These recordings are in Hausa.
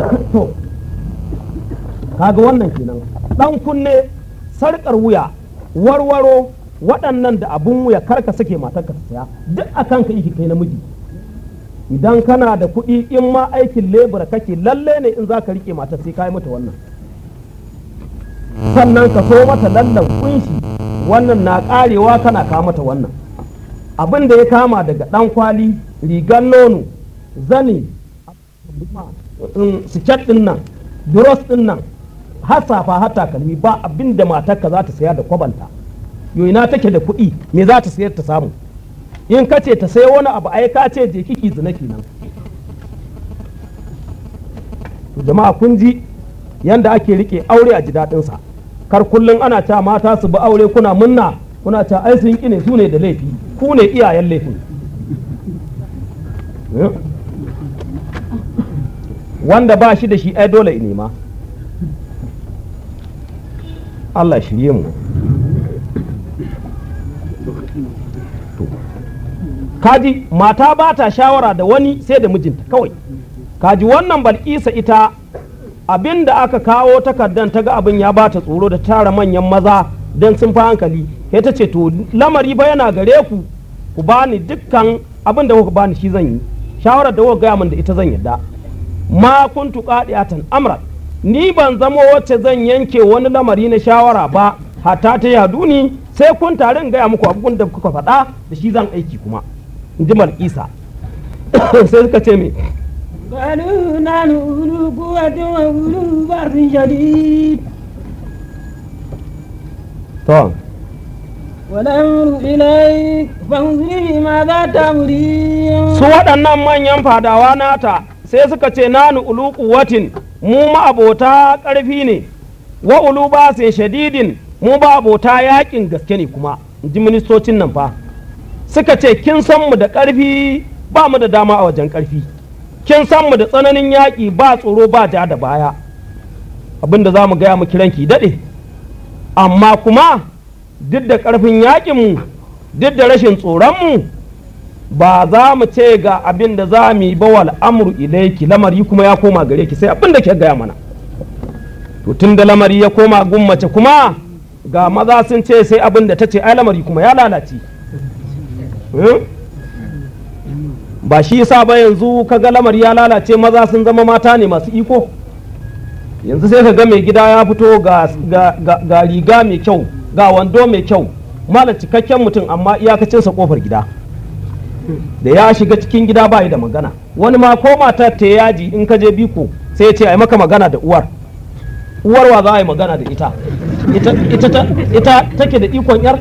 to kaga wannan kenan dan kunne sarkar wuya warwaro waɗannan da abun wuya karka sake matarka ta saya duk akan ka iki kai namiji idan kana da kuɗi in ma aikin lebura kake lalle ne in za ka rike matar sai ka yi mata wannan sannan ka so mata lallan kunshi wannan na karewa kana kawo mata wannan abin da ya kama daga ɗan kwali rigar nono zani siket ɗin nan duros ɗin nan har safa har takalmi ba abin da matarka za ta saya da kwabanta yoina take da kuɗi me za ta sayar ta samu in ka ce ta sayo wani abu ai ka ce je kiki zina kenan to jama'a kun ji yanda ake rike aure a ji daɗinsa kar kullum ana cewa mata su bi aure kuna munna kuna cewa ai sun ƙi ne su ne da laifi ku ne iyayen laifin wanda ba shi da shi ai dole ya nema Allah shirye mu kaji mata ba ta shawara da wani sai da mijinta kawai kaji wannan balkisa ita abin da aka kawo takardan ta ga abin ya bata tsoro da tara manyan maza don sun fi hankali sai ta ce to lamari ba yana gare ku ku bani dukkan abin da kuka bani shi zan yi shawarar da kuka gaya min da ita zan yadda ma kuntu qadiyatan amran ni ban zamo wacce zan yanke wani lamari na shawara ba hatta ta yadu ni sai kun tare in gaya muku abin da kuka faɗa da shi zan aiki kuma in ji malkisa sai suka ce me قالوا نحن أولو قوة وأولو بأس شديد to والأمر إليك فانظري ماذا تأمرين su waɗannan manyan fadawa nata sai suka ce nanu ulu quwwatin mu ma'abota ƙarfi ne wa ulu basin shadidin mu ba abota yakin gaske ne kuma in ji ministocin nan fa suka ce kin san mu da ƙarfi ba mu da dama a wajen ƙarfi kin san mu da tsananin yaƙi ba tsoro ba ja da baya abinda za mu gaya mu kiranki daɗe amma kuma duk da ƙarfin yaƙinmu duk da rashin tsoronmu ba za mu ce ga abin da za mu yi ba wal amru ilaiki lamari kuma ya koma gare ki sai abin da ke gaya mana to tun da lamari ya koma gun mace kuma ga maza sun ce sai abin da ta ce ai lamari kuma ya lalace Hmm? ba shi yasa ba yanzu kaga lamari ya lalace maza sun zama mata ne masu iko yanzu sai ka ga mai gida ya fito ga, ga, ga, ga riga mai kyau ga wando mai kyau mala cikakken mutum amma iyakacinsa kofar gida da ya shiga cikin gida ba da magana wani ma ko matar ta yaji in ka je biko sai ya ce a yi maka magana da uwar uwar wa za a yi magana da ita ita, ita, ta- ita take da ikon yar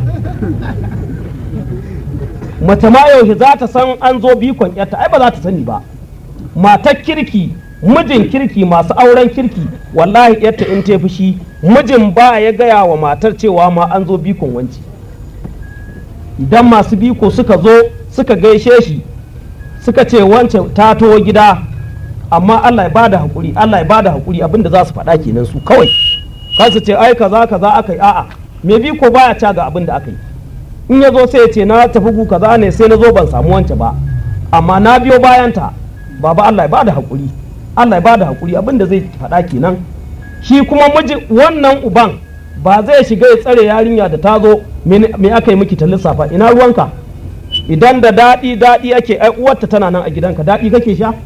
mace ma yaushe za ta san an zo bikon yarta ai ba za ta sani ba matar kirki mijin kirki masu auren kirki wallahi yarta in ta fushi mijin ba ya gaya wa matar cewa ma an zo bikon wanci idan masu biko suka zo suka gaishe shi suka ce wance ta to gida amma Allah ya bada hakuri Allah ya bada hakuri abinda za su faɗa kenan su kawai kan su ce ai kaza kaza aka yi a'a me biko baya ca ga abin da aka yi in ya zo sai ya ce na tafi gu kaza ne sai na zo ban samu wance ba amma na biyo bayanta baba Allah ya bada hakuri Allah ya bada hakuri abin da zai faɗa kenan shi kuma miji wannan uban ba zai shiga ya tsare yarinya da ta zo me aka yi miki ta lissafa ina ruwanka idan da daɗi daɗi ake ai uwarta tana nan a gidanka daɗi kake sha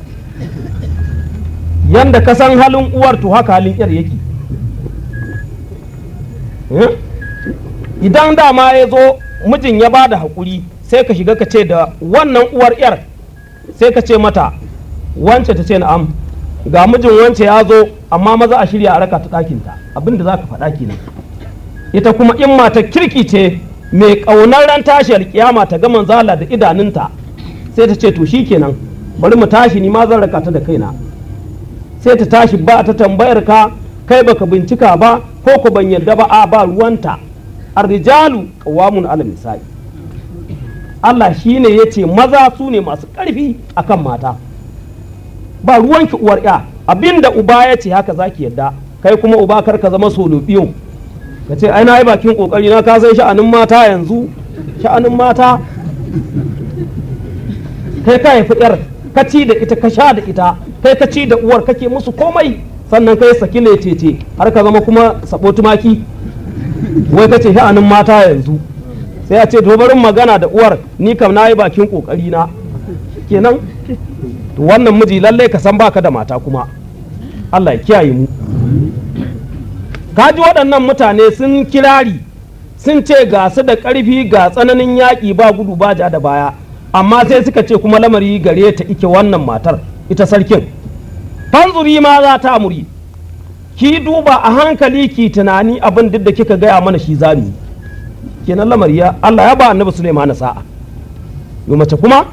yanda ka san halin uwar to haka halin yar yake Eh? idan dama ya zo mijin ya ba da haƙuri sai ka shiga ka ce da wannan uwar yar sai ka ce mata wance ta ce na'am ga mijin wance ya zo amma maza a shirya a raka ta ɗakinta abinda za ka faɗa kenan ita kuma in mata kirki ce mai ƙaunar ran tashi alƙiyama ta ga manzala da idanunta sai ta ce to shi kenan bari mu tashi ni ma zan raka ta da kaina sai ta tashi ba ta tambayar ka kai baka bincika ba ko ku ban yarda ba a ba ruwanta arrijalu qawamun ala nisa'i Allah shine yace maza su ne masu ƙarfi akan mata ba ruwanki uwar ya abinda uba ya ce haka zaki yadda kai kuma uba kar ka zama solobiyo ka ce ai na yi bakin kokari na ka san sha'anin mata yanzu sha'anin mata kai ka haifi yar ka ci da ita ka sha da ita kai ka ci da uwar kake musu komai sannan kai saki ne tete har ka zama kuma sabo tumaki wai kace sha'anin mata yanzu sai a ce dobarin magana da uwar ni kam na yi bakin kokari na kenan to wannan miji lallai ka san baka da mata kuma Allah ya kiyaye mu kaji waɗannan mutane sun kirari sun ce ga su da ƙarfi ga tsananin yaƙi ba gudu ba ja da baya amma sai suka ce kuma lamari gare ta ike wannan matar ita sarkin fanzuri ma za ta amuri ki duba a hankali ki tunani abin duk da kika gaya mana shi zami kenan lamari ya Allah ya ba annabi Sulaiman sa'a yo mace kuma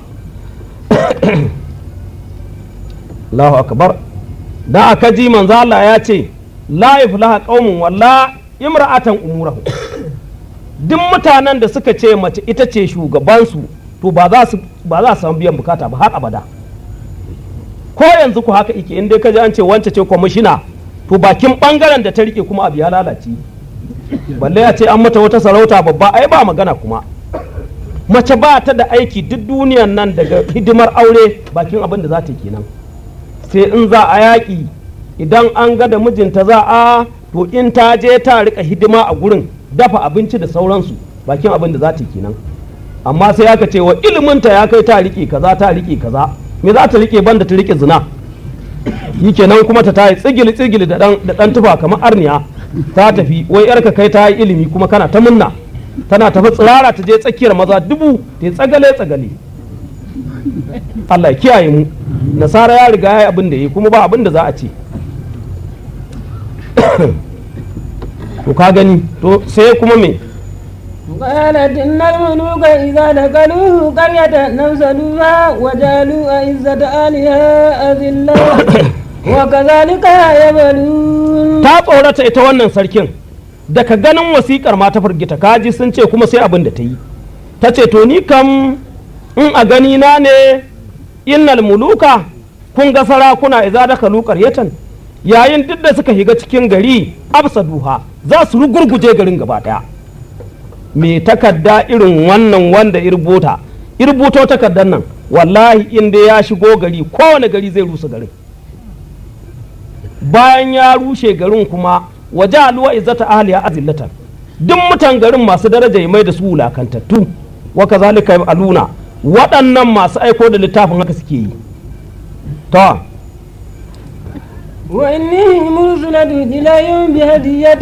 Allahu akbar da aka ji manzo Allah ya ce la yaflaha qaumun walla imra'atan umurahu duk mutanen da suka ce mace ita ce shugabansu to ba za su ba za su samu biyan bukata ba har abada ko yanzu ku haka ike in dai ka ji an ce wance ce kwamishina to bakin bangaren da ta rike kuma abu ya lalace balle ya ce an mata wata sarauta babba ai ba magana kuma mace ba ta da aiki duk duniyan nan daga hidimar aure bakin abin da za ta yi kenan sai in za a yaƙi idan an ga da mijinta za a to in ta je ta rika hidima a gurin dafa abinci da sauransu bakin abin da za ta yi kenan amma sai aka ce wa iliminta ya kai ta rike kaza ta rike kaza me za ta rike banda ta rike zina yi kenan kuma ta tayi tsigili tsigili da dan da dan tufa kamar arniya ta tafi wai yarka kai ta yi ilimi kuma kana ta munna tana tafi tsirara ta je tsakiyar maza dubu ta tsagale tsagale Allah ya kiyaye mu nasara ya riga ya yi abin da yi kuma ba abin da za a ce to ka gani to sai kuma me قالت إن الملوك إذا دخلوا قرية نفسدوها وجعلوا عزة أهلها أذلة وكذلك يبلون ta tsorata ita wannan sarkin daga ganin wasikar ma ta firgita kaji sun ce kuma sai abin da ta yi ta ce to ni kam in a gani na ne innal muluka kun ga sarakuna idza dakalu qaryatan yayin duk da suka shiga cikin gari absaduha za su rugurguje garin gaba daya me takarda irin wannan wanda irbuta irbuto takardar nan wallahi in dai ya shigo gari kowane gari zai rusa garin bayan ya rushe garin kuma waje aluwa izzata ahliya azillatan duk mutan garin masu daraja ya mai da su wulakantattu wa kazalika aluna waɗannan masu aiko da littafin haka suke yi to وإني مرسلة إليهم بهدية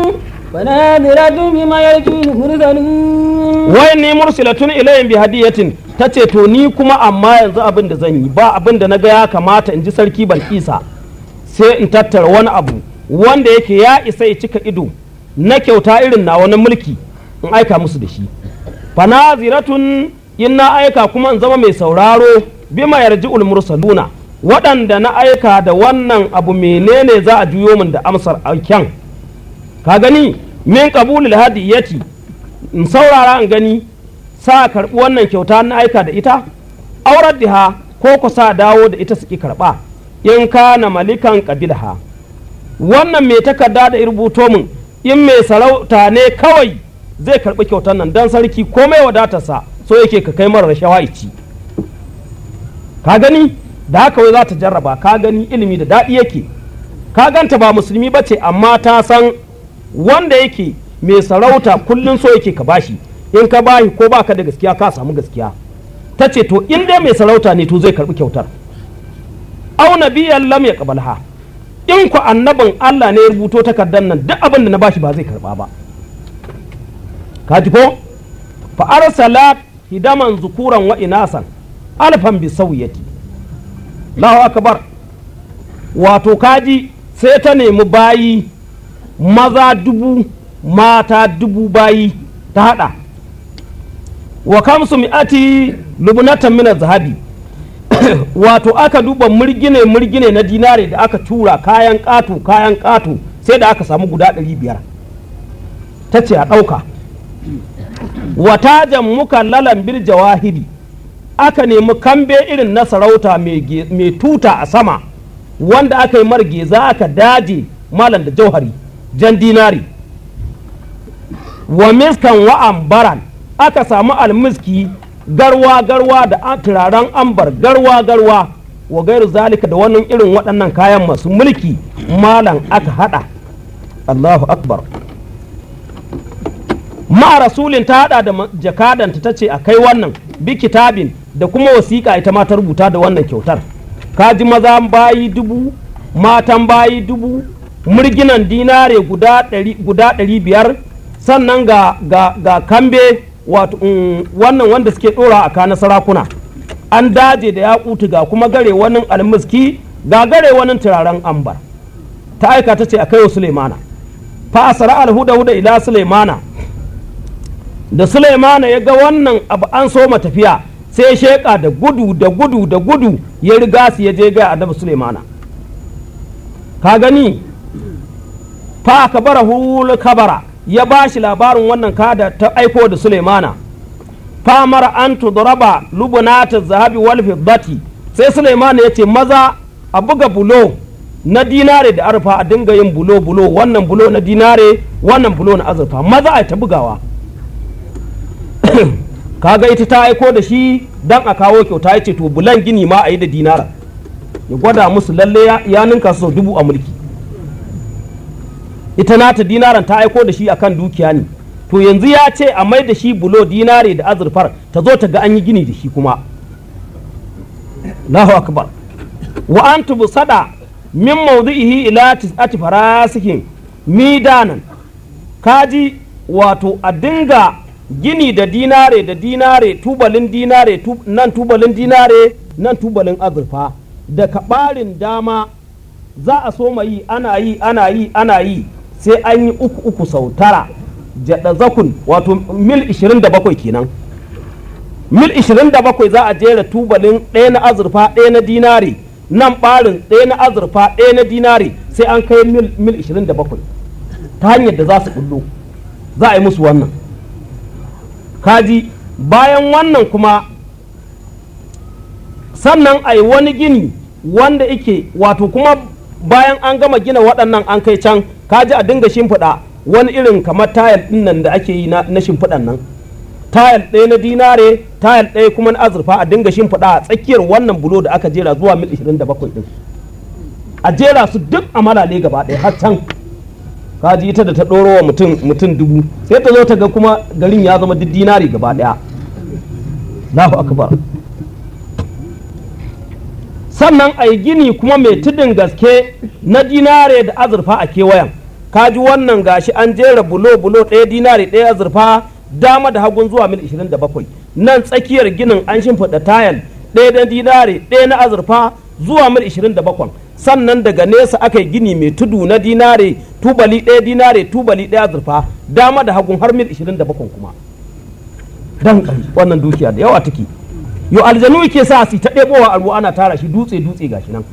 فنادرة بما يرجو المرسلون wai ni mursilatun ilayhim bi hadiyatin tace to ni kuma amma yanzu abin da zan yi ba abin da naga ya kamata in ji sarki Balkisa sai in tattara wani abu wanda yake ya isa ya cika ido na kyauta irin na wani mulki in aika musu da shi fanaziratun in na aika kuma in zama mai sauraro bima yarji'ul mursaluna waɗanda na aika da wannan abu menene za a juyo min da amsar aiken ka gani min qabulil hadiyati in saurara in gani sa karɓi wannan kyauta na aika da ita aurar diha ko ku sa dawo da ita suki karɓa in kana malikan qabilha wannan mai takarda da rubuto min in mai sarauta ne kawai zai karɓi kyautar nan dan sarki komai wadatarsa so yake ka kai mara rashawa ci ka gani da haka wai za ta jarraba ka gani ilimi da daɗi yake ka ganta ba musulmi ba ce amma ta san wanda yake mai sarauta kullum so yake ka bashi in ka bashi ko baka da gaskiya ka samu gaskiya ta ce to in dai mai sarauta ne to zai karbi kyautar au nabiyan lam ya kabalha in ku annabin Allah ne ya rubuto takardar nan duk abin da na bashi ba zai karba ba ka ji ko fa arsalat hidaman zukuran wa inasan alfan bi sawiyati Allahu akbar wato kaji sai ta nemi bayi maza dubu mata dubu bayi ta hada wa kamsu mi'ati lubnatan min zahabi wato aka duba murgine murgine na dinare da aka tura kayan ƙato kayan ƙato sai da aka samu guda ɗari biyar ta ce a ɗauka watajan muka lalan bil jawahiri aka nemi kambe irin na sarauta mai tuta a sama wanda aka yi margeza aka daje malam da jauhari jan dinari wa miskan wa ambaran aka samu almiski garwa garwa da turaren ambar garwa garwa wa gairu zalika da wannan irin waɗannan kayan masu mulki malam aka hada Allahu akbar ma rasulin ta hada da jakadanta ta ce a kai wannan bi kitabin da kuma wasiƙa ita ma ta rubuta da wannan kyautar kaji maza bayi dubu matan bayi dubu murginan dinare guda ɗari biyar sannan ga, ga, ga kambe wato um, wannan wanda suke ɗora a kana sarakuna an daje da yakutu ga kuma gare wani almiski ga gare wani turaren ambar ta aika ta ce a kai wa sulemana fa asara alhuda huda ila sulemana da sulemana ya ga wannan abu an soma tafiya sai ya sheƙa da gudu da gudu da gudu ya riga su ya je ga annabi sulemana ka gani fa kabara hul kabara ya ba shi labarin wannan kada ta aiko da sulemana fa mara an tudraba lubunata zahabi wal fiddati sai sulemana ya ce maza a buga bulo na dinare da arfa a dinga yin bulo bulo wannan bulo na dinare wannan bulo na azurfa maza a ta bugawa kaga ita ta aiko da shi dan a kawo kyauta ya ce to bulan gini ma a yi da dinara ya gwada musu lalle ya ninka sau dubu a mulki ita nata dinaran ta aiko da shi akan dukiya ne to yanzu ya ce a mai da shi bulo dinare da azurfar ta zo ta ga an yi gini da shi kuma Allahu akbar wa an sada min mawdi'ihi ila tis'ati farasikin midanan kaji wato a dinga gini da dinare da dinare tubalin dinare nan tubalin dinare nan tubalin azurfa da kaɓarin dama za a so yi ana yi ana yi ana yi sai an yi uku uku sau tara jaɗa zakun wato mil 27 kenan mil 27 za a jera tubalin ɗaya na azurfa ɗaya na dinare nan ɓarin ɗaya na azurfa ɗaya na dinare sai an kai mil 27 ta hanyar da za su bullo za a yi musu wannan kaji bayan wannan kuma sannan a yi wani gini wanda ike wato kuma bayan an gama gina waɗannan an kai can kaji a dinga shimfiɗa wani irin kamar tayal ɗin nan da ake yi na shimfiɗan nan tayal ɗaya na dinare tayal ɗaya kuma na azurfa a dinga shimfiɗa a tsakiyar wannan bulo da aka jera zuwa mil 27 ɗin a jera su duk a malale gaba ɗaya har can kaji ita da ta ɗoro wa mutum mutum dubu sai ta zo ta ga kuma garin ya zama duk dinari gaba ɗaya Allahu akbar sannan a yi gini kuma mai tudun gaske na dinare da azurfa a kewayen kaji wannan gashi an jera bulo bulo ɗaya dinare ɗaya azurfa dama da hagun zuwa mil 27 nan tsakiyar ginin an shimfiɗa tayal ɗaya na dinare ɗaya na azurfa zuwa mil 27 sannan daga nesa aka yi gini mai tudu na dinare tubali ɗaya dinare tubali ɗaya azurfa dama da hagun har mil 27 kuma dan wannan dukiya da yawa take yo aljanu ke sa su ta ɗebowa a ruwa ana tara shi dutse dutse gashi nan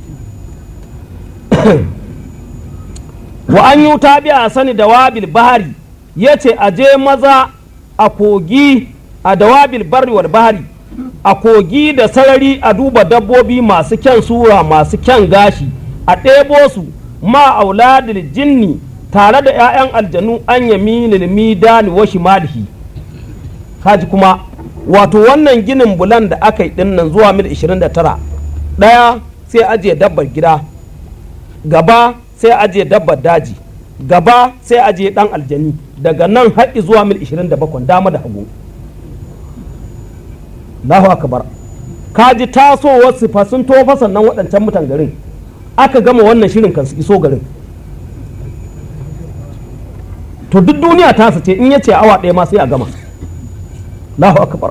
wa an yi ta biya sani da wabil bahari ya ce a je maza a kogi a dawabil barri wal bahari a kogi da sarari a duba dabbobi masu kyan sura masu kyan gashi a ɗebo su ma auladil jinni tare da 'ya'yan aljanu an yami midani wa shimalihi kaji kuma wato wannan ginin bulan da aka yi dinnan zuwa mil 29 ɗaya sai ajiye dabbar gida gaba sai ajiye dabbar daji gaba sai ajiye ɗan aljani daga nan haɗi zuwa mil 27 dama da hagu Allahu akbar kaji tasowar sifa sun tofa sannan waɗancan mutan garin aka gama wannan shirin kan su iso garin to duk duniya ta ce in yace awa ɗaya ma sai a gama Allahu akbar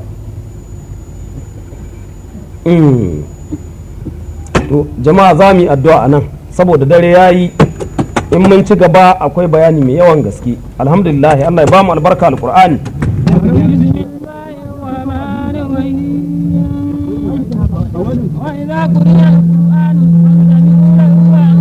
to jama'a za mu yi addu'a a nan saboda dare ya yi in mun ci gaba akwai bayani mai yawan gaske alhamdulillah Allah ya ba mu albarka alqur'ani وإذا قرئ القرآن فاستمعوا له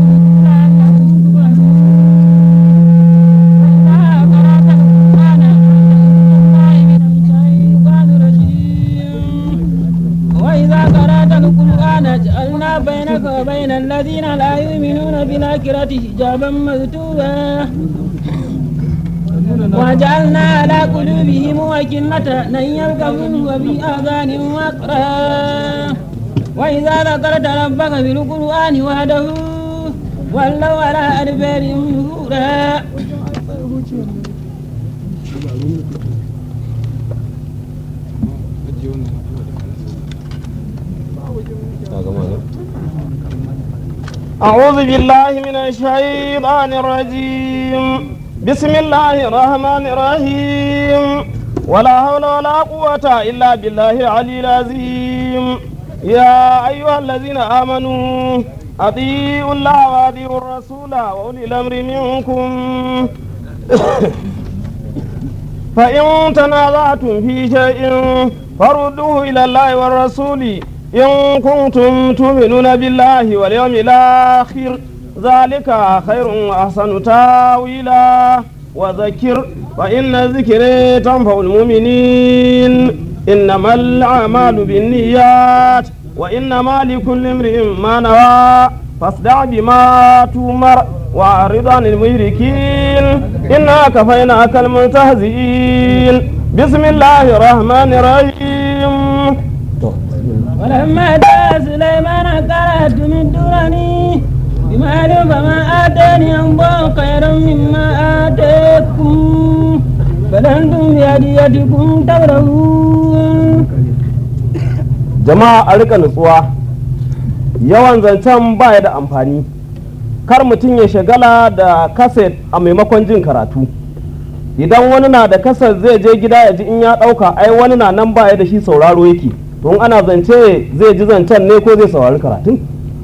وإذا قرأت القرآن جعلنا بينك وبين الذين لا يؤمنون بالآخرة حجابا مكتوبا وجعلنا على قلوبهم أكنة أن يفقهوا وفي آذانهم وقرا وإذا ذكرت ربك في القرآن وحده ولوا على أدبارهم نفورا أعوذ بالله من الشيطان الرجيم بسم الله الرحمن الرحيم ولا حول ولا قوة إلا بالله العلي العظيم يا أيها الذين آمنوا أطيعوا الله وأطيعوا الرسول وأولي الأمر منكم فإن تنازعتم في شيء فردوه إلى الله والرسول إن كنتم تؤمنون بالله واليوم الآخر ذلك خير وأحسن تاويلا وذكر فإن الذكر تنفع المؤمنين إنما الأعمال بالنيات وإنما لكل امرئ ما نوى فاصدع بما تؤمر وأعرض عن المشركين إنا كفيناك المستهزئين بسم الله الرحمن الرحيم ولما جاء سليمان قال تمدونني بمال فما آتاني الله خيرا مما آتاكم بل أنتم بهديتكم تفرحون jama'a a rika nutsuwa yawan zancen baya da amfani kar mutum ya shagala da kaset a maimakon jin karatu idan wani na da kaset zai je gida ya ji in ya ɗauka ai wani na nan baya da shi sauraro yake to in ana zance zai ji zancen ne ko zai saurari karatun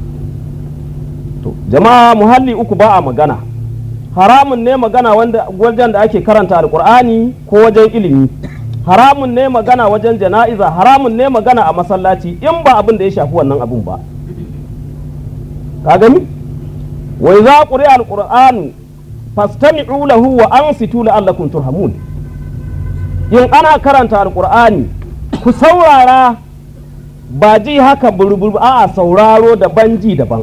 to jama'a muhalli uku ba a magana haramun ne magana wanda wajen da ake karanta alkur'ani ko wajen ilimi haramun ne magana wajen jana'iza haramun ne magana a masallaci in ba abin da ya shafi wannan abin ba ka gani wa idza quri'a alqur'anu fastami'u lahu wa ansitu la'allakum turhamun in ana karanta alqur'ani ku saurara ba ji haka burbur a'a sauraro daban ji daban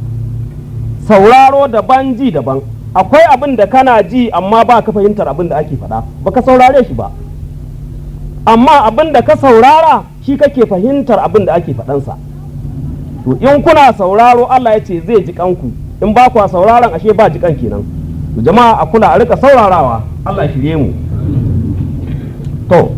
sauraro daban ji daban akwai abin da kana ji amma ba ka fahimtar abin da ake faɗa ba ka saurare shi ba amma abin da ka saurara shi kake fahimtar abin da ake faɗansa to in kuna sauraro Allah ya ce zai ji kanku in ba kwa sauraron ashe ba ji kan kenan to jama'a a kula a rika saurarawa Allah ya shirye mu to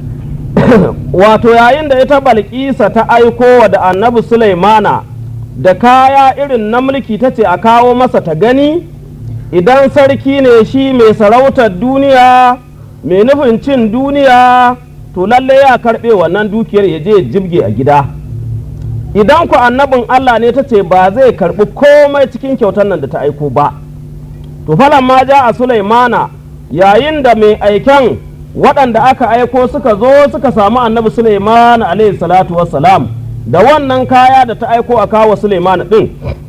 wato yayin da ita balkisa ta aiko wa da annabi Sulaimana da kaya irin na mulki ta ce a kawo masa ta gani idan sarki ne shi mai sarautar duniya mai nufin cin duniya to lalle ya karɓe wannan dukiyar ya je jibge a gida idan ku annabin Allah ne ta ce ba zai karɓi komai cikin kyautar nan da ta aiko ba to falan ma ja a Sulaimana yayin da mai aiken waɗanda aka aiko suka zo suka samu annabi Sulaimana alaihi salatu wassalam da wannan kaya da ta aiko a kawo Sulaimana ɗin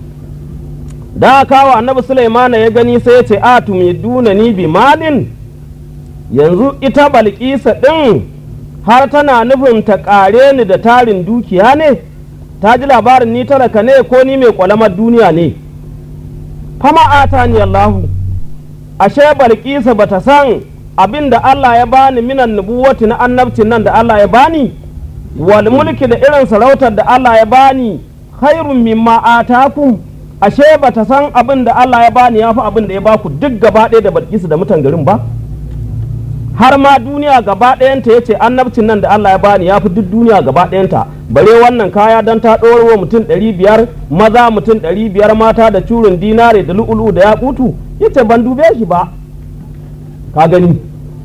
da aka kawo annabi Sulaimana ya gani sai ya ce a tumiduna ni bi malin yanzu ita balkisa ɗin har tana nufin ta ƙare ni da tarin dukiya ne ta ji labarin ni talaka ne ko ni mai ƙwalamar duniya ne fama ata ni Allahu ashe balkisa bata san abin da Allah ya bani minan nubuwati na annabcin nan da Allah ya bani wal mulki da irin sarautar da Allah ya bani khairun mimma atakum ashe bata san abin da Allah ya bani ya fi abin da ya baku duk gaba ɗaya da balkisa da mutan garin ba har ma duniya gaba ɗayanta ya ce annabcin nan da Allah ya bani ya fi duk duniya gaba ɗayanta bare wannan kaya don ta ɗora mutum ɗari biyar maza mutum ɗari biyar mata da curin dinare da lu'ulu da yakutu ya ce ban dube shi ba ka gani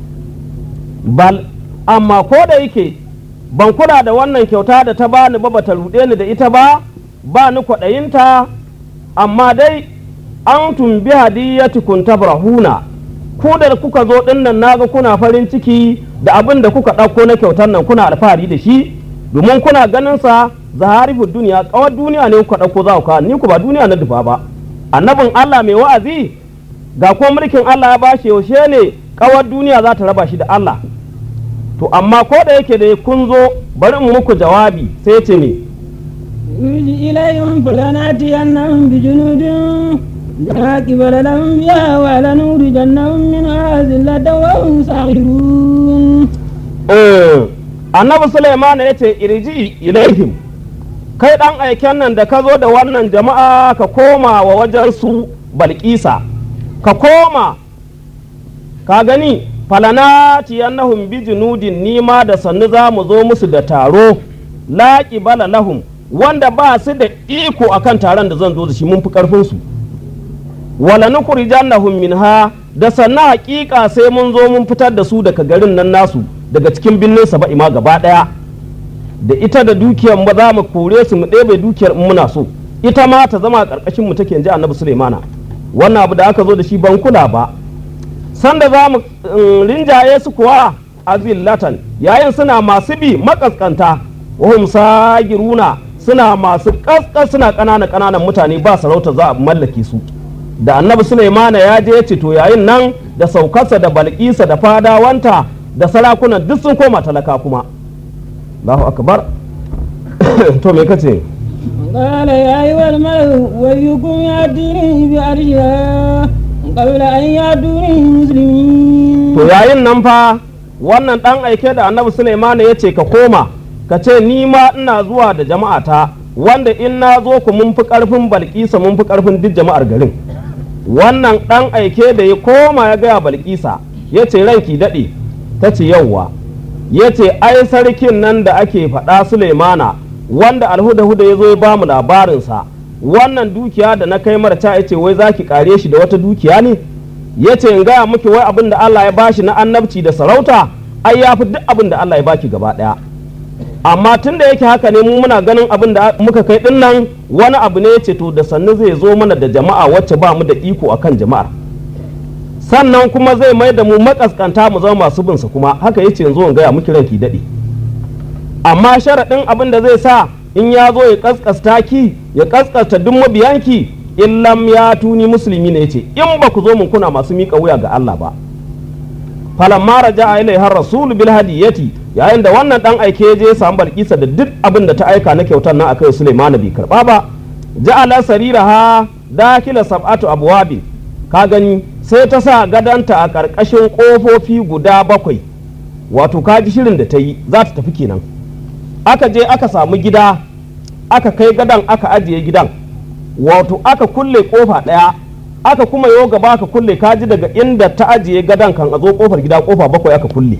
bal amma ko da yake ban kula da wannan kyauta da ta bani ba bata ruɗe ni da ita ba ba ni kwaɗayinta amma dai an tumbi hadiyatikum tabrahuna ku da kuka zo ɗin nan naga kuna farin ciki da abin da kuka ɗauko na kyautar nan kuna alfahari da shi domin kuna ganin sa zaharifu duniya kawar duniya ne kuka ɗauko za ku kawo ni ku ba duniya na dufa ba annabin Allah mai wa'azi ga ko mulkin Allah ya bashi yaushe ne kawar duniya za ta raba shi da Allah to amma ko da yake da kun zo bari in muku jawabi sai ya ce ne يرجي إليهم فلنأتينهم بجنود لا قبل لهم بها ولنخرجنهم منها ذلة وهم صاغرون annabi Sulaiman ya ce irji ilaihim kai ɗan aiken nan da ka zo da wannan jama'a ka koma wa wajen su balkisa ka koma ka gani falana tiyannahum bi junudin nima da sannu za mu zo musu da taro laƙi bala lahum wanda ba su da iko akan taron da zan zo da shi mun fi ƙarfin su wala nukhrijannahum minha da sannu haƙiƙa sai mun zo mun fitar da su daga garin nan nasu daga cikin birnin saba'i ma gaba ɗaya da ita da dukiyar ba za mu kore su mu ɗebe dukiyar in muna so ita ma ta zama a ƙarƙashin mu take ji annabi sulaimana wannan abu da aka zo da shi ban kula ba sanda za mu rinjaye su kuwa azillatan yayin suna masu bi makaskanta wahum sagiruna suna masu kaskas suna ƙanana ƙananan mutane ba sarauta za a mallake su da annabi sulaimana ya je ya ce to yayin nan da saukarsa da balkisa da fadawanta da sarakunan duk sun koma talaka kuma Allahu akbar to me kace قال يا أيها الملأ ويكم يأتيني بعرشها قبل أن يأتوني مسلمين to yayin nan fa wannan dan aike da annabi Sulaiman ya ce ka koma ka ce ni ma ina zuwa da jama'ata wanda in na zo ku mun fi karfin balkisa mun fi karfin duk jama'ar garin wannan dan aike da ya koma ya gaya balkisa ya ce ranki daɗe ta ce yauwa ya ce ai sarkin nan da ake faɗa Sulaimana wanda alhuda-huda ya zo ya ba mu labarinsa wannan dukiya da na kai marta ya ce wai za ki kare shi da wata dukiya ne ya ce in gaya miki wai abin da Allah ya bashi na annabci da sarauta ai ya fi duk abin da Allah ya baki gaba ɗaya amma tun da yake haka ne mu muna ganin abin da muka kai din nan wani abu ne ya ce to da sannu zai zo mana da jama'a wacce ba mu da iko akan jama'ar sannan kuma zai mai da mu makaskanta mu zama masu binsa kuma haka yace yanzu in gaya miki ranki daɗe amma sharaɗin abin da zai sa in ya zo ya kaskasta ki ya kaskasta duk mabiyanki in lam ya tuni musulmi ne yace in ba ku zo mun kuna masu miƙa wuya ga Allah ba falamma raja'a ilaiha rasul bil hadiyati yayin da wannan dan aike ya je ya samu balkisa da duk abin da ta aika na kyautar nan akai Sulaiman bai karba ba ja'ala sariraha dakila sab'atu abwabin ka gani sai ta sa gadanta a ƙarƙashin ƙofofi guda bakwai wato ka ji shirin da ta yi za ta tafi kenan aka je aka samu gida aka kai gadan aka ajiye gidan wato aka kulle ƙofa ɗaya aka kuma yo gaba aka kulle ka ji daga inda ta ajiye gadan kan a zo ƙofar gida ƙofa bakwai aka kulle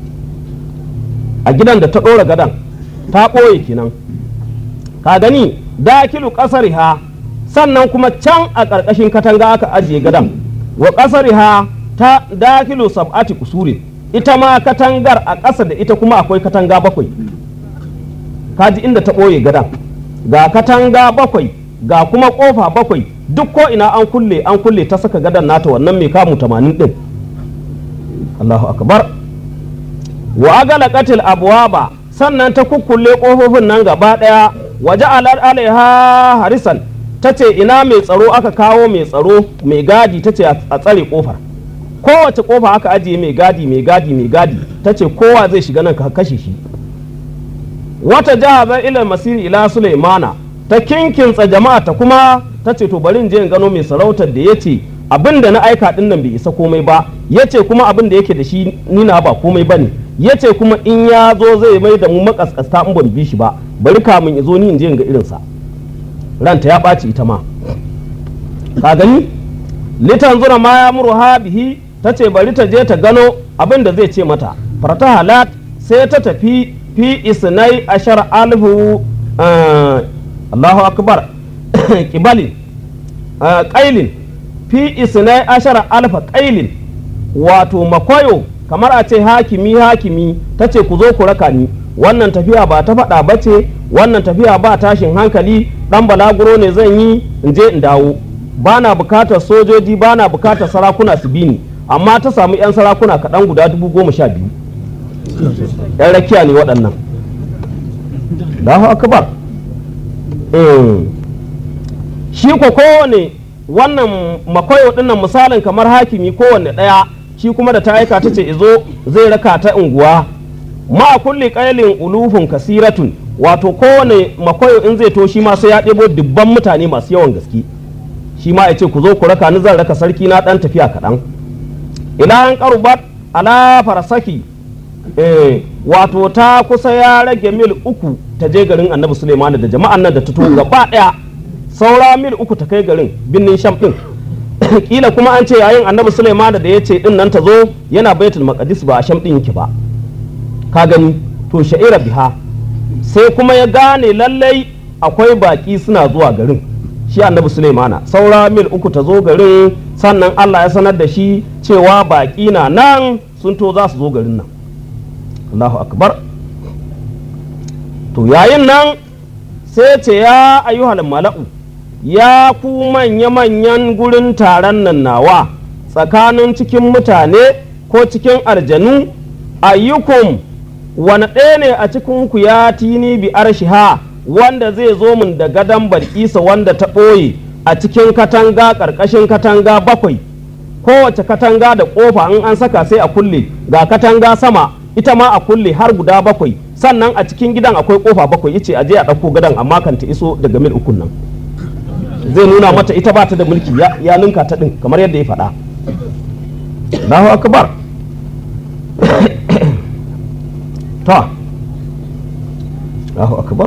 a gidan da ta ɗora gadan ta ɓoye kenan ka gani dakilu ƙasar ha sannan kuma can a ƙarƙashin katanga aka ajiye gadan wa ƙasariha ta dakilu sab'ati kusurin ita ma katangar a ƙasa da ita kuma akwai katanga bakwai kaji inda ta ɓoye gadan ga katanga bakwai ga kuma ƙofa bakwai duk ko ina an kulle an kulle ta saka gadan nata wannan mai kamu tamanin ɗin Allahu akbar wa agala qatil abwaba sannan ta kukkulle ƙofofin nan gaba ɗaya waje alaiha harisan ta ce ina mai tsaro aka kawo mai tsaro mai gadi ta ce a tsare kofar kowace kofa aka ajiye mai gadi mai gadi mai gadi ta ce kowa zai shiga nan ka kashe shi wata jihazar ilal masiri ila sulaimana ta kinkinsa jama'a ta kuma ta ce to bari in je in gano mai sarautar da ya ce abin da na aika din nan bai isa komai ba ya ce kuma abin da yake da shi nina ba komai ba ne ya ce kuma in ya zo zai mai da mu makaskasta in ban bi shi ba bari kamun ya zo ni in je in ga irinsa ranta ya ɓaci ita ma ka gani litan zura ma ya muru ha bihi ta ce bari ta je ta gano abin da zai ce mata farta halat sai ta tafi fi isnai ashar alfu Allahu akbar kibalin kailin fi isnai ashar alfa kailin wato makwayo kamar a ce hakimi hakimi ta ce ku zo ku raka ni wannan tafiya ba ta faɗa ba ce wannan tafiya ba tashin hankali ɗan balaguro ne zan yi in je in dawo ba na bukatar sojoji ba na bukatar sarakuna su bi ni amma ta samu 'yan sarakuna kaɗan guda dubu goma sha biyu 'yan rakiya ne waɗannan Allahu akbar shi ko kowane wannan makwayo ɗinnan misalin kamar hakimi kowanne ɗaya shi kuma da ta aika ta ce izo zai raka ta unguwa ma kulli qailin ulufun kasiratun wato kowane makwayo in zai to shi ma sai ya ɗebo dubban mutane masu yawan gaske shi ma ya ce ku zo ku raka ni zan raka sarki na ɗan tafiya kaɗan ila an qarubat ala farasaki eh wato ta kusa ya rage mil uku ta je garin annabi suleiman da jama'an nan da ta tuhu gaba daya saura mil uku ta kai garin binnin sham din kila kuma an ce yayin annabi suleiman da ya ce din nan ta zo yana baitul maqdis ba a sham din yake ba ka gani to sha'ira biha sai kuma ya gane lallai akwai baki suna zuwa garin shi annabi suleimana saura mil uku ta zo garin sannan allah ya sanar da shi cewa baki na nan sun to za su zo garin nan allahu akbar to yayin nan sai ce ya ayyuhal mala'u ya ku manya-manyan gurin taron nan nawa tsakanin cikin mutane ko cikin aljanu ayyukum wani ɗaya ne a cikinku ya tini bi arshiha wanda zai zo min da gadon barkisa wanda ta ɓoye a cikin katanga ƙarƙashin katanga bakwai kowace katanga da ƙofa in an saka sai a kulle ga katanga sama ita ma a kulle har guda bakwai sannan a cikin gidan akwai ƙofa bakwai yace a je a ɗauko gadon amma kan ta iso daga mil ukun nan zai nuna mata ita ba ta da mulki ya ninka ta ɗin kamar yadda ya faɗa Allahu akbar ta Allahu akbar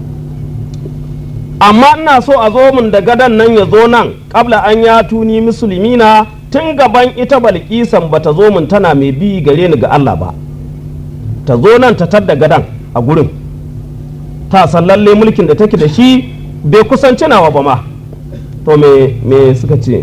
amma ina so a zo min da gadon nan ya zo nan kabla an ya tuni musulmina tun gaban ita balkisan ba ta zo min tana mai bi gare ni ga Allah ba ta zo nan ta tadda gadon a gurin ta san lalle mulkin da take da shi bai kusanci nawa ba ma to me me suka ce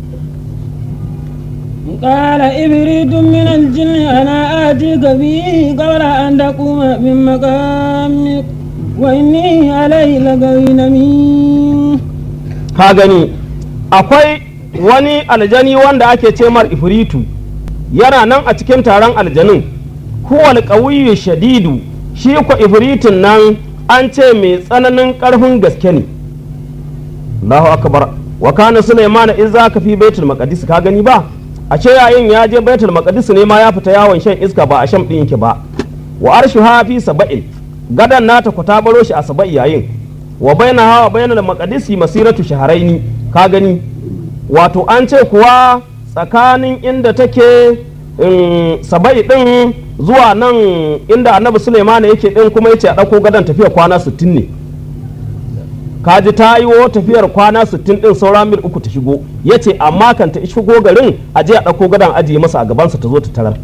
قال إبريت من الجن أنا آتيك به قبل أن تقوم من مقامك وإني عليه لقوي أمين ka gani akwai wani aljani wanda ake ce mar ifritu yana nan a cikin taron aljanin huwal qawiyyu shadidu shi ko ifritin nan an ce mai tsananin karfin gaske ne Allahu akbar wa kana Sulaiman in zaka fi baitul maqdis ka gani ba a ce yayin ya je baitul maqdis ne ma ya fita yawon shan iska ba a sham din yake ba wa arshuha fi saba'in gadan nata ku ta baro shi a saba'i yayin wa baina hawa bainal maqdisi masiratu shahraini ka gani wato an ce kuwa tsakanin inda take saba'i din zuwa nan inda annabi Sulaiman yake din kuma yace a dauko gadan tafiya kwana 60 ne kaji ta yi wo tafiyar kwana 60 din saura mil uku ta shigo ya ce amma kan ta shigo garin a je a ɗauko gadon ajiye masa a gabansa ta zo ta tarar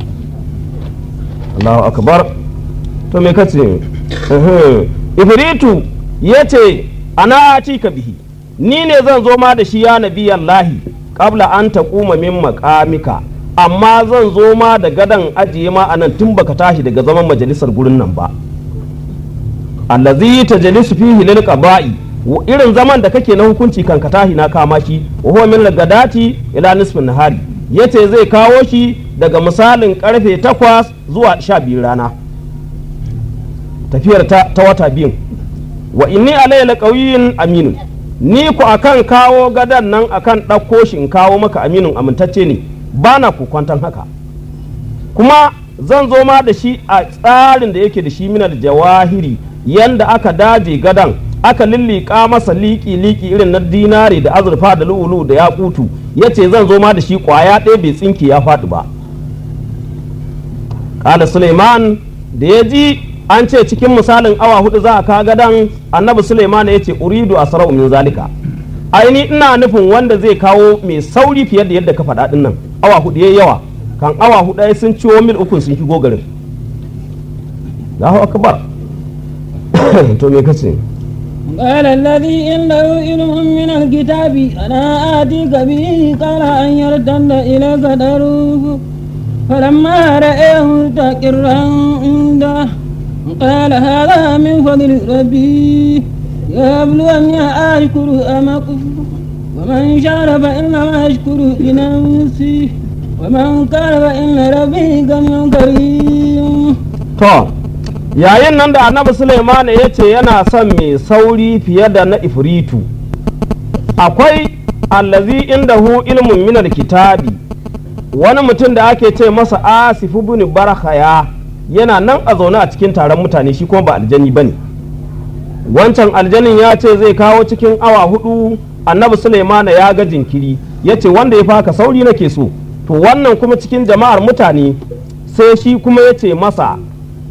Allahu akbar to me kace ifritu ya ce ana ci ka bihi ni ne zan zo ma da shi ya nabi Allahi qabla an taquma min maqamika amma zan zo ma da gadon ajiye ma anan tun baka tashi daga zaman majalisar gurin nan ba allazi tajlisu fihi lil qada'i irin zaman da kake na hukunci kan ka tahi na kama shi wa huwa min gadati ila nisfin nahari yace zai kawo shi daga misalin karfe 8 zuwa 12 rana tafiyar ta, ta wata biyun wa inni alayya laqawiyyin aminun ni ku akan kawo gadan nan akan ɗauko shi in kawo maka aminun amintacce ne bana ku kwantan haka kuma zan zo ma da shi a tsarin da yake da shi minar jawahiri yanda aka daje gadan aka lillika masa liki-liki irin na dinare da azurfa da lu'ulu da yakutu ya ce zan zo ma da shi kwaya ɗaya bai tsinki ya faɗi ba ƙala suleiman da ya ji an ce cikin misalin awa hudu za a ka gadan annabi suleiman ya ce uridu a sarau min zalika aini ina nufin wanda zai kawo mai sauri fiye da yadda ka faɗa ɗin nan awa hudu ya yawa kan awa hudu sun ciwo mil ukun sun shigo garin Allahu akbar to me kace قال الذي عنده علم من الكتاب أنا آتيك به قال أن يرتد إليك دروه فلما رأيه مستقرا عنده قال هذا من فضل ربي يبلوني أشكر أم أكفر ومن شكر فإنما يشكر لنفسه ومن كان فإن ربي غني كريم to yayin nan da annabi Suleiman ya ce yana son mai sauri fiye da na ifritu akwai allazi indahu ilmun minal kitabi wani mutum da ake ce masa asifu bin barhaya yana nan a zaune a cikin taron mutane shi kuma ba aljani bane wancan aljanin ya ce zai kawo cikin awa hudu annabi Suleiman ya ga jinkiri ya ce wanda ya faka sauri nake so to wannan kuma cikin jama'ar mutane sai shi kuma ya ce masa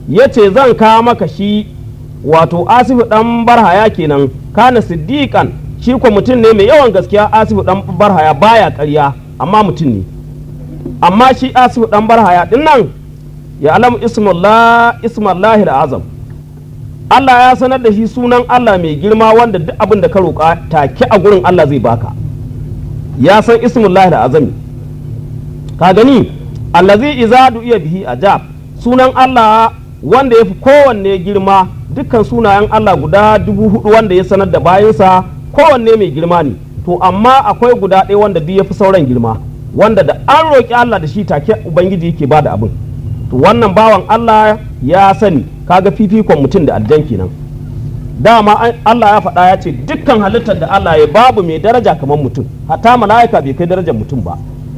ya ce zan kawo maka shi wato asifu dan barhaya kenan kana siddiqan shi ko mutum ne mai yawan gaskiya asifu dan barhaya baya ƙarya amma mutum ne amma shi asifu dan barhaya din nan ya alamu ismullah ismullahi azam Allah ya sanar da shi sunan Allah mai girma wanda duk abin da ka roƙa take a gurin Allah zai baka ya san ismullahi azami ka gani allazi iza iya bihi ajab sunan Allah wanda ya fi kowanne girma dukkan sunayen Allah guda dubu hudu wanda ya sanar da bayansa kowanne mai girma ne to amma akwai guda ɗaya wanda duk ya fi sauran girma wanda da an roƙi Allah da shi take ubangiji yake bada abin to wannan bawan Allah ya sani kaga fifikon mutum da aljan kenan dama Allah ya faɗa ya ce dukkan halittar da Allah ya babu mai daraja kamar mutum hatta mala'ika bai kai darajar mutum ba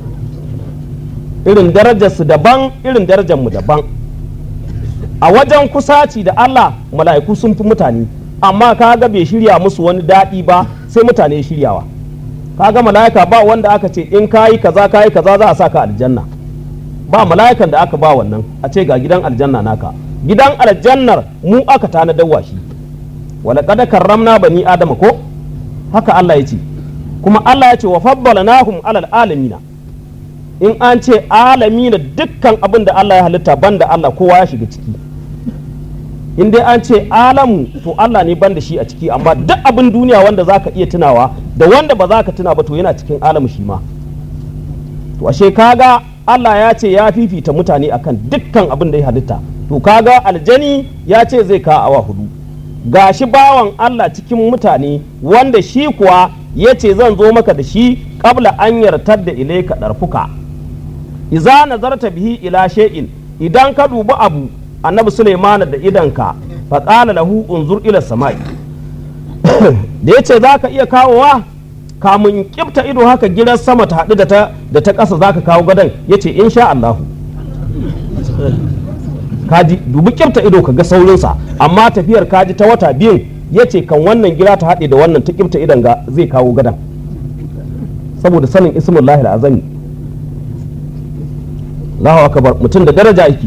irin darajarsu daban irin darajar mu daban a wajen kusaci da Allah mala'iku sun fi mutane amma kaga bai shirya musu wani daɗi ba sai mutane shiryawa kaga mala'ika ba wanda aka ce in kayi kaza kayi kaza za a saka aljanna ba mala'ikan da aka ba wannan a ce ga gidan aljanna naka gidan aljannar mu aka tanadar shi wala kada karramna bani adama ko haka Allah ya ce kuma Allah ya ce wa faddalanahum alal alamina in an ce alamina dukkan abin da Allah ya halitta banda Allah kowa ya shiga ciki in dai an ce alamu to Allah ne banda shi a ciki amma duk abin duniya wanda zaka iya tunawa da wanda ba za ka tuna ba to yana cikin alamu shi ma to ashe kaga Allah ya ce ya fifita mutane akan dukkan abin da ya halitta to kaga aljani ya ce zai ka awa hudu gashi bawan Allah cikin mutane wanda shi kuwa ya ce zan zo maka da shi kabla an yartar da ilaika ɗarfuka iza nazarta bihi ila shay'in idan ka dubi abu annabi Sulaiman da idanka fa qala lahu unzur ila samai da yace zaka iya kawowa kamun kifta ido haka gidan sama ta haɗu da ta da ta ƙasa zaka kawo gadon yace insha Allah kaji dubi kifta ido ka ga saurinsa amma tafiyar kaji ta wata biyun yace kan wannan gida ta haɗe da wannan ta kifta idan ga zai kawo gadon saboda sanin ismullahi azami Allahu akbar mutum da daraja yake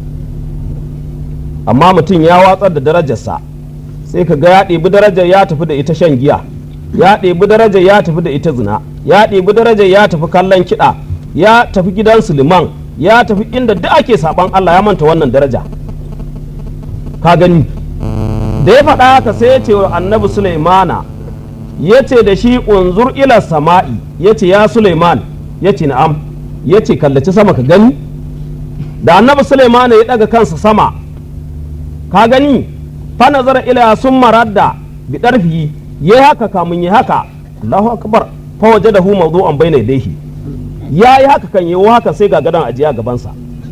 amma mutum ya watsar da darajarsa sai ka ga ya ɗebi darajar ya tafi da ita shan giya ya ɗebi darajar ya tafi da ita zina ya ɗebi darajar ya tafi kallon kiɗa ya tafi gidan suliman ya tafi inda duk ake saban Allah ya manta wannan daraja ka gani da ya faɗa haka sai ya ce wa annabi Sulaimana ya ce da shi unzur ila sama'i ya ce ya Sulaiman ya ce na'am ya ce kallaci sama ka gani da annabi Sulaimana ya ɗaga kansa sama ka gani fa nazara ila sun maradda bi ɗarfi ya haka kamun ya haka Allahu akbar fa wajadahu mawdu'an bayna yadayhi ya yi haka kan yi haka sai ga gadon ajiya gabansa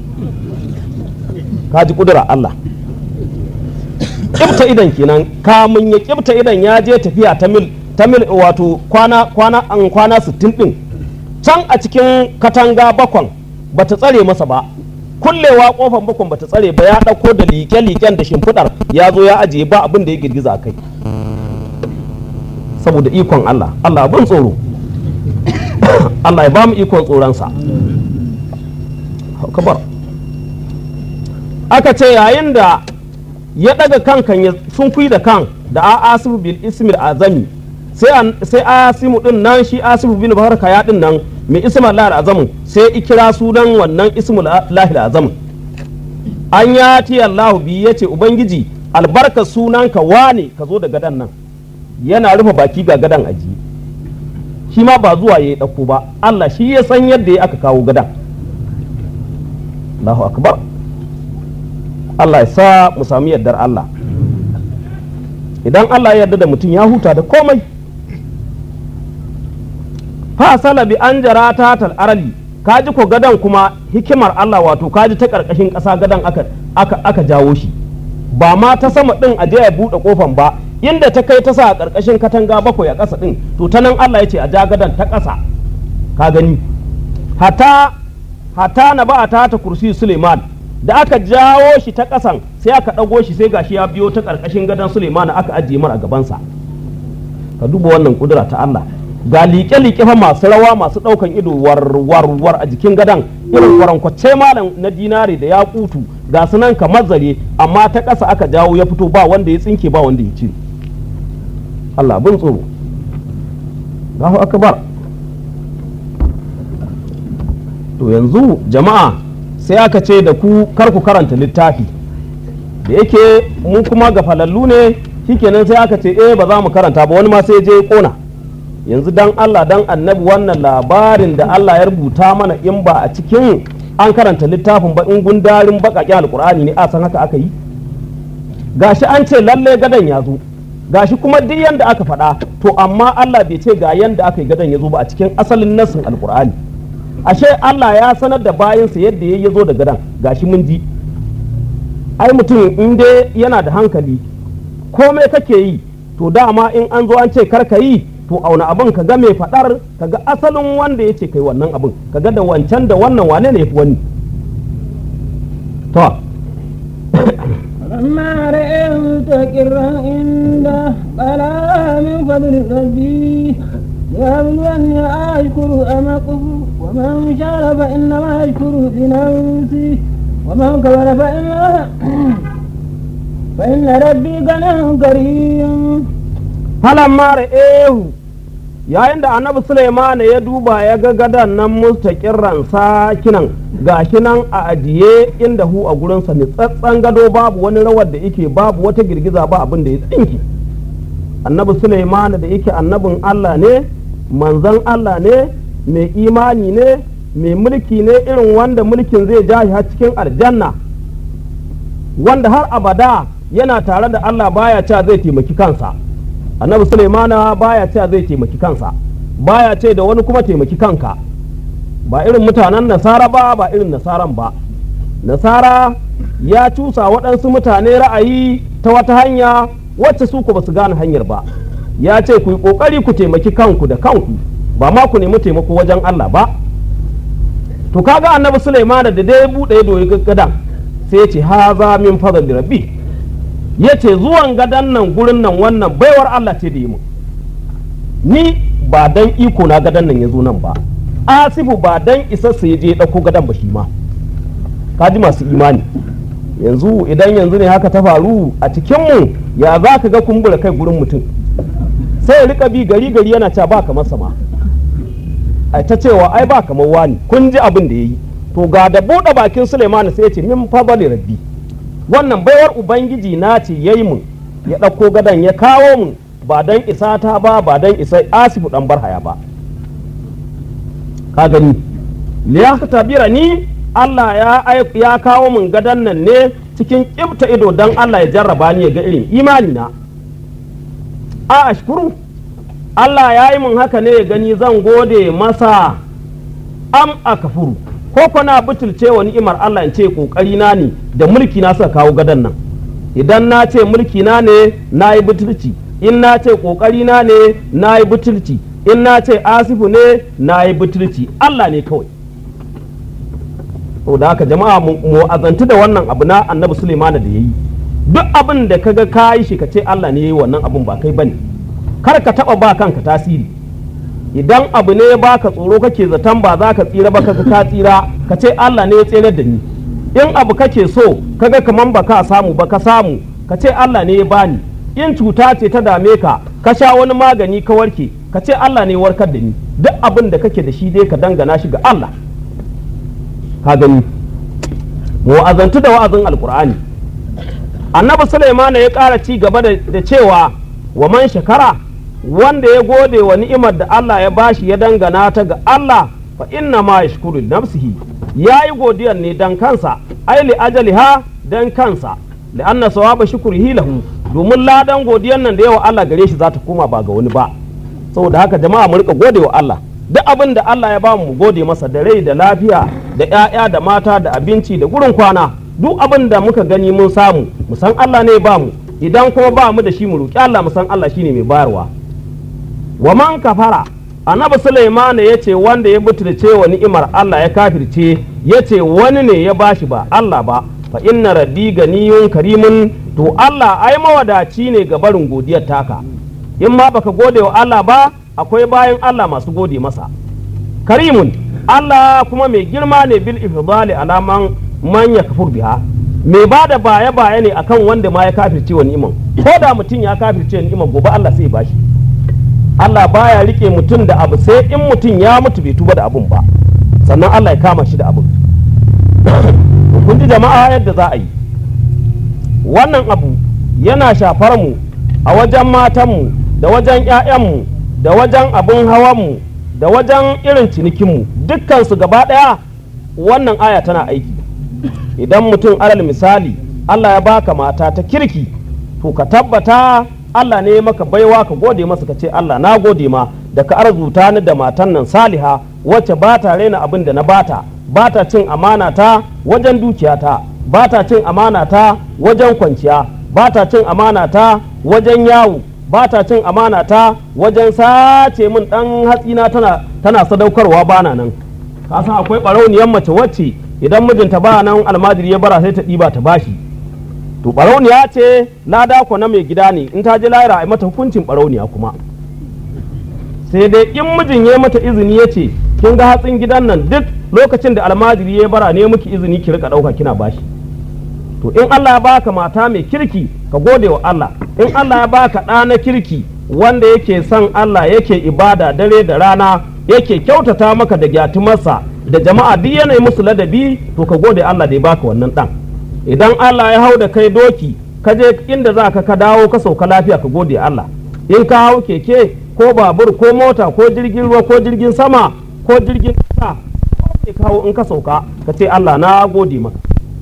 ka ji kudura Allah kibta idan kenan kamun ya kibta idan ya je tafiya ta mil ta mil wato kwana kwana an kwana 60 din can a cikin katanga bakwan bata tsare masa ba kullewa kofan bakwan bata tsare ba ya dauko da liƙe-liƙen da shimfiɗar ya zo ya ajiye ba abin da ya girgiza kai saboda ikon Allah Allah abin tsoro Allah ya ba mu ikon tsoronsa kabar aka ce yayin da ya daga kankan ya sunkuyi da kan da a asibu bil ismil azami sai asimu din nan shi asibu bin barka ya din nan mai ismul lahil azamin sai ikira sunan wannan ismul lahil azamin an ya ti Allah bi yace ubangiji albarka sunanka wane ka zo da gadan nan yana rufe baki ga gadan aji shi ma ba zuwa ya ɗauko ba Allah shi ya san yadda ya aka kawo gadan Allahu akbar Allah ya sa mu sami yardar Allah idan Allah ya yarda da mutum ya huta da komai fa bi an jara ta arali kaji ko gadan kuma hikimar Allah wato kaji ta karkashin ƙasa gadan aka aka aka jawo shi ba ma ta sama din a je ya buɗe kofan ba inda ta kai ta sa a ƙarƙashin katanga bakwai a ƙasa ɗin to ta nan Allah ya ce a ja gadon ta ƙasa ka gani hata hata na ba ta ta kursi Suleiman da aka jawo shi ta ƙasan sai aka ɗago shi sai gashi ya biyo ta ƙarƙashin gadon Suleiman aka ajiye mara gabansa ka duba wannan kudura ta Allah ga liƙe-liƙe fa masu rawa masu ɗaukan ido warwarwar a jikin gadon irin kwarankwace malam na dinari da ya kutu ga su nan kamar zare amma ta ƙasa aka jawo ya fito ba wanda ya tsinke ba wanda ya cire Allah bin tsoro Allahu akbar to yanzu jama'a sai aka ce da ku kar ku karanta littafi da yake mu kuma ga falallu ne shikenan sai aka ce eh ba za mu karanta ba wani ma sai je kona yanzu dan Allah dan annabi wannan labarin da Allah ya rubuta mana in ba a cikin an karanta littafin ba in gundarin baƙaƙen alkur'ani ne a san haka aka yi gashi an ce lalle gadon ya zo gashi kuma duk yanda aka faɗa to amma Allah bai ce ga yanda aka yi gadon ya zo ba a cikin asalin nassin alkur'ani ashe Allah ya sanar da bayansa yadda ya zo da gadon gashi mun ji ai mutum in dai yana da hankali komai kake yi to dama in an zo an ce kar ka yi to auna abin ka ga mai faɗar ka ga asalin wanda ya ce kai wannan abin ka ga da wancan da wannan wane ne ya fi wani to فلما رأيه مستقرا عنده قال هذا من فضل ربي ليبلوني أشكر أم أكفر ومن شكر فإنما يشكر لنفسه ومن كفر فإن فإن ربي غني كريم falamma ra'ehu yayin da annabi Sulaiman ya duba ya ga gadan nan mustaqirran sakinan gashi nan a ajiye inda hu a gurinsa nitsatsen gado babu wani rawar da yake babu wata girgiza ba abin da ya tsinki annabi Sulaiman da yake annabin Allah ne manzon Allah ne mai imani ne mai mulki ne irin wanda mulkin zai ja shi har cikin aljanna wanda har abada yana tare da Allah baya cewa zai taimaki kansa annabi Sulaimana baya cewa zai taimaki kansa baya ce da wani kuma taimaki kanka ba irin mutanen nasara ba ba irin nasaran ba nasara ya cusa waɗansu mutane ra'ayi ta wata hanya wacce su ku ba su gane hanyar ba ya ce ku yi ƙoƙari ku taimaki kanku da kanku ba ma ku nemi taimako wajen Allah ba to kaga annabi Sulaimana da dai buɗe doyi gaggadan sai ya ce haza min fadli rabbi ya ce zuwan gadon nan gurin nan wannan baiwar Allah ce da yi mu ni ba dan iko na gadon nan ya zo nan ba asifu ba dan isa su je ɗauko gadon ba shi ma kaji masu imani yanzu idan yanzu ne haka ta faru a cikinmu ya za ka ga kumbura kai gurin mutum sai ya rika bi gari gari yana cewa ba kamar sama ai ta cewa ai ba kamar wani kun ji abin da ya yi to ga da buɗe bakin Suleiman sai ya ce min fadali rabbi wannan baiwar ubangiji na ce ya yi mun ya ɗauko gadon ya kawo mun ba don isa ta ba ba don isa asifu ɗan barhaya ba ka gani liyaka tabira ni Allah ya, ya kawo mun gadon nan ne cikin ƙibta ido don Allah ya jarraba ni ya ga irin imani na a ashkuru Allah ya yi mun haka ne ya gani zan gode masa am a kafuru ko kuna butulce wa ni'imar Allah in ce kokari na ne da mulki na suka kawo gadon nan idan na ce mulki na ne na yi butulci in na ce kokari na ne na yi butulci in na ce asifu ne na yi butulci Allah ne kawai to da haka jama'a mu azantu da wannan abu na annabi Suleiman da yayi duk abin da kaga ka yi shi ka ce Allah ne yayi wannan abin ba kai bane kar ka taba ba kanka tasiri idan abu ne baka tsoro kake zaton ba za ka tsira ba kaga ka tsira ka ce Allah ne ya tsere da ni in abu kake so kaga kaman ba ka samu ba ka samu ka ce Allah ne ya bani in cuta ce ta dame ka ka sha wani magani ka warke ka ce Allah ne ya warkar da ni duk abin da kake da shi dai ka dangana shi ga Allah ka gani mu azantu da wa'azin alkur'ani annabi Sulaiman ya ƙara ci gaba da cewa wa man shakara wanda ya gode wa ni'imar da Allah ya bashi ya dangana ta ga Allah fa inna ma yashkuru nafsihi yayi godiyar ne dan kansa ai li ajaliha dan kansa li anna sawaba shukrihi lahu domin ladan godiyar nan da yawa Allah gare shi za ta koma ba ga wani ba saboda haka jama'a mu rika gode wa Allah duk abin da Allah ya ba mu gode masa da rai da lafiya da ƴaƴa da mata da abinci da gurin kwana duk abin da muka gani mun samu mu san Allah ne ya ba mu idan kuma ba mu da shi mu roki Allah mu san Allah shine mai bayarwa wa man kafara annabi Sulaiman ya ce wanda ya butulce wa ni'imar Allah ya kafirce ya ce wani ne ya bashi ba Allah ba fa inna raddi ganiyun karimun to Allah ai mawadaci ne ga barin godiyar taka in ma baka gode wa Allah ba akwai bayan Allah masu gode masa karimun Allah kuma mai girma ne bil ifdali alaman man ya kafur biha mai ba da baya baya ne akan wanda ma ya kafirce wa ni'imar ko da mutum ya kafirce wa ni'imar gobe Allah sai ya bashi Allah baya rike mutum da abu sai in mutum ya mutu bai tuba da abun ba sannan Allah ya kama shi da abun kun ji jama'a yadda za a yi wannan abu yana shafar mu a wajen matanmu da wajen 'ya'yanmu da wajen abin hawanmu da wajen irin cinikinmu dukkansu gaba ɗaya wannan aya tana aiki idan mutum alal misali Allah ya baka mata ta kirki to ka tabbata Allah ne maka baiwa ka gode masa ka ce Allah na gode ma da ka arzuta ni da matan nan saliha wacce ba ta raina abin da na bata ba ta cin amana ta wajen dukiyata ba ta cin amana ta wajen kwanciya ba ta cin amana ta wajen yawo ba ta cin amana ta wajen sace min dan hatsina tana tana sadaukarwa bana nan ka san akwai barauniyar mace wacce idan mijinta ba nan almajiri ya bara sai ta ɗiba ta bashi to barauniya ce lada ko na mai gida ne in ta je lahira a mata hukuncin barauniya kuma sai dai in mijin ya mata izini ya ce kin ga hatsin gidan nan duk lokacin da almajiri ya bara ne miki izini ki rika ɗauka kina bashi to in Allah ya baka mata mai kirki ka gode wa Allah in Allah ya baka ɗa na kirki wanda yake son Allah yake ibada dare da rana yake kyautata maka da gyatumarsa da jama'a duk yanayi musu ladabi to ka gode Allah da ya baka wannan ɗan idan Allah ya hau da kai doki ka je inda za ka ka dawo ka sauka lafiya ka gode Allah in ka hau keke ko babur ko mota ko jirgin ruwa ko jirgin sama ko jirgin ƙasa ko ka hau in ka sauka ka ce Allah na gode maka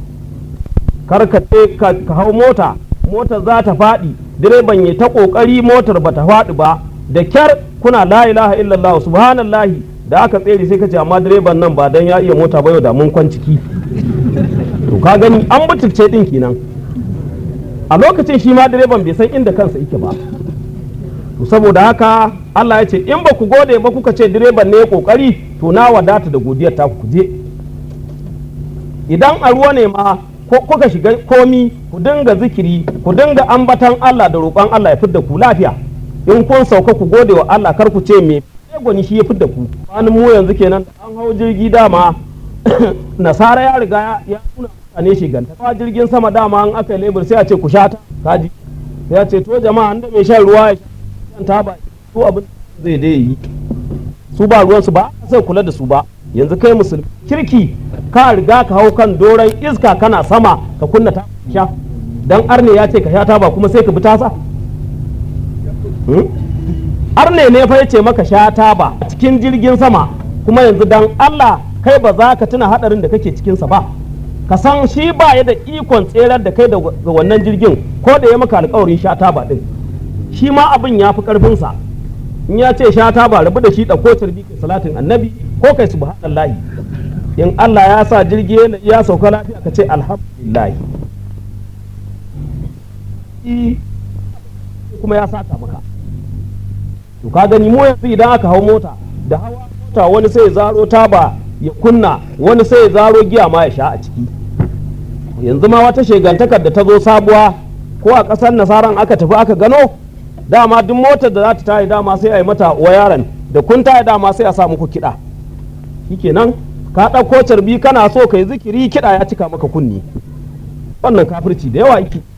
kar ka ce ka hau mota motar za ta faɗi direban ya ta ƙoƙari motar ba ta faɗi ba da kyar kuna la ilaha illallah subhanallahi da aka tsere sai ka ce amma direban nan ba dan ya iya mota ba yau da mun kwanciki to ka gani an butulce din kenan a lokacin shi ma direban bai san inda kansa yake ba to saboda haka Allah ya ce in ba ku gode ba kuka ce direban ne ya kokari to na wadata da godiyar ta ku je idan a ruwa ne ma ko kuka shiga komi ku dinga zikiri ku dinga ambatan Allah da roƙon Allah ya fidda ku lafiya in kun sauka ku gode wa Allah kar ku ce me gwani shi ya fidda ku wani mu yanzu kenan an hau jirgi dama nasara ya riga ya nuna mutane shiganta ba jirgin sama dama an aka lebur sai a ce ku sha ta kaji sai a ce to jama'a an da mai shan ruwa ya shan taba su abin zai dai yi su ba ruwan su ba sai kula da su ba yanzu kai musulmi kirki ka riga ka hau kan doron iska kana sama ka kunna ta sha dan arne ya ce ka sha taba kuma sai ka bi tasa arne ne fa yace maka sha taba a cikin jirgin sama kuma yanzu dan Allah kai ba za ka tuna hadarin da kake cikinsa ba ka san shi ba ya da ikon tserar da kai da wannan jirgin ko da ya maka alkawarin sha taba din shi ma abin ya fi karfinsa in ya ce sha taba rabu da shi ɗauko tarbi kai salatin annabi ko kai subhanallahi in Allah ya sa jirgi ya sauka lafiya ka ce alhamdulillah kuma ya saka maka to ka gani mu yanzu idan aka hau mota da hawa mota wani sai zaro taba ya kunna wani sai ya zaro giya ma ya sha a ciki yanzu ma wata shegantakar da ta zo sabuwa ko a ƙasar nasaran aka tafi aka gano dama duk motar da za ta tayi dama sai a yi mata wayaran da kun tayi dama sai a sa muku kiɗa shikenan ka ɗauko carbi kana so ka yi zikiri kiɗa ya cika maka kunni wannan kafirci da yawa yake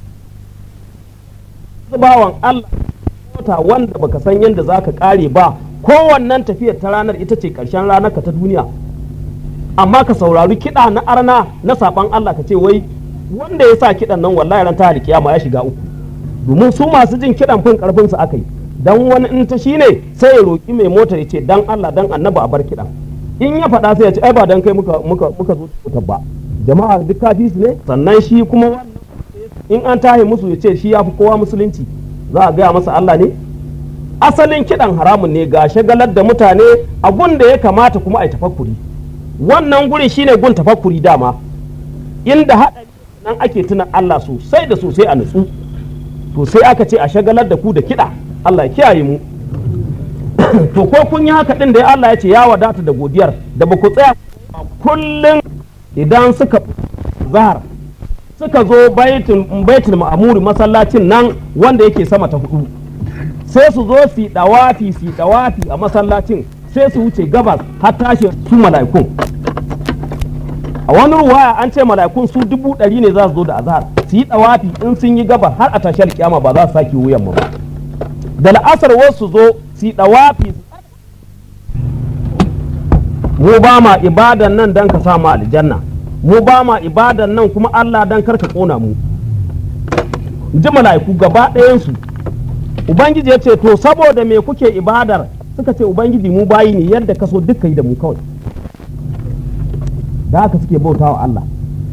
bawan Allah mota wanda baka san yadda za ka ƙare ba kowannan tafiyar ta ranar ita ce ƙarshen ranar ka ta duniya amma ka saurari kiɗa na arna na saɓan Allah ka ce wai wanda ya sa kiɗan nan wallahi ran ta kiyama ya shiga uku domin su masu jin kiɗan fin ƙarfin su aka yi dan wani in ta shine sai ya roƙi mai motar ya ce dan Allah dan annaba a bar kiɗan in ya faɗa sai ya ce ai ba dan kai muka muka muka zo mutar ba jama'a duk kafi su ne sannan shi kuma wannan in an tahi musu ya ce shi ya fi kowa musulunci za a gaya masa Allah ne asalin kiɗan haramun ne ga shagalar da mutane a gun da ya kamata kuma a yi tafakkuri wannan gurin shine gun tafakkuri dama inda haɗari nan ake tuna Allah sosai da sosai a nutsu to sai aka ce a shagalar da ku da kiɗa Allah ya kiyaye mu to ko kun yi haka ɗin da Allah ya ce ya wadata da godiyar da ba ku tsaya kullum idan suka zahar suka zo baitul ma'amuri masallacin nan wanda yake sama ta hudu sai su zo su dawafi su dawafi a masallacin sai su wuce gabas har tashi su mala'ikun a wani ruwaya an ce mala'ikun su dubu ɗari ne za su zo da azhar su yi dawafi in sun yi gabas har a tashi alkiyama ba za su sake wuyan mu ba da la'asar wasu zo su yi dawafi mu ba ma ibadan nan dan ka sa mu aljanna mu ba ma ibadan nan kuma Allah dan karka kona mu ji mala'iku gaba ɗayansu ubangiji ya ce to saboda me kuke ibadar suka ce ubangiji mu bayi ne yadda ka so duka yi da mu kawai da haka suke bautawa Allah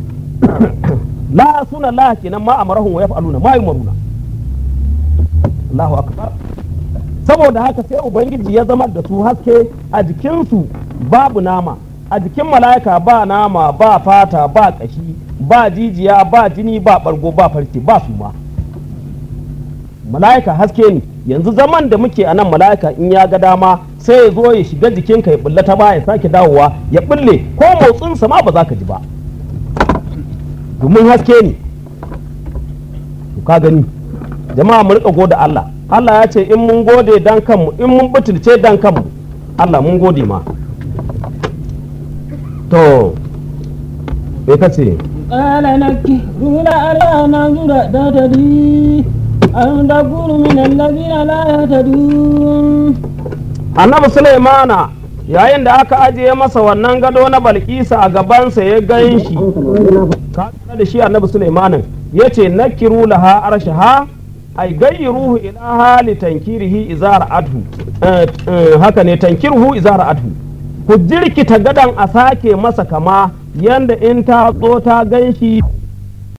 la suna la kenan ma amarahum wa yaf'aluna ma yumaruna Allahu akbar saboda haka sai ubangiji ya zama da su haske a jikinsu babu nama a jikin mala'ika ba nama ba fata ba kashi ba jijiya ba jini ba bargo ba farce ba su ma mala'ika haske ne yanzu zaman da muke a nan mala'ika in ya ga dama sai ya zo ya shiga jikinka ya bulle ta ba ya sake dawowa ya bulle ko motsinsa ma ba za ka ji ba domin haske ne to ka gani jama'a mu rika gode Allah Allah ya ce in mun gode dan kanmu in mun butulce dan kanmu Allah mun gode ma to me kace قال نكروا لعلها ننظر تهتدي أن تكون من الذين لا يهتدون annabi Sulaimana yayin da aka ajiye masa wannan gado na Balkisa a gabansa ya gan shi ka da shi annabi Sulaimanin ya ce nakiru laha arshaha ay gayyiruhu ila hali tankirihi izar adhu haka ne tankiruhu izar adhu ku jirkita gadan a sake masa kama yanda in ta zo ta gan shi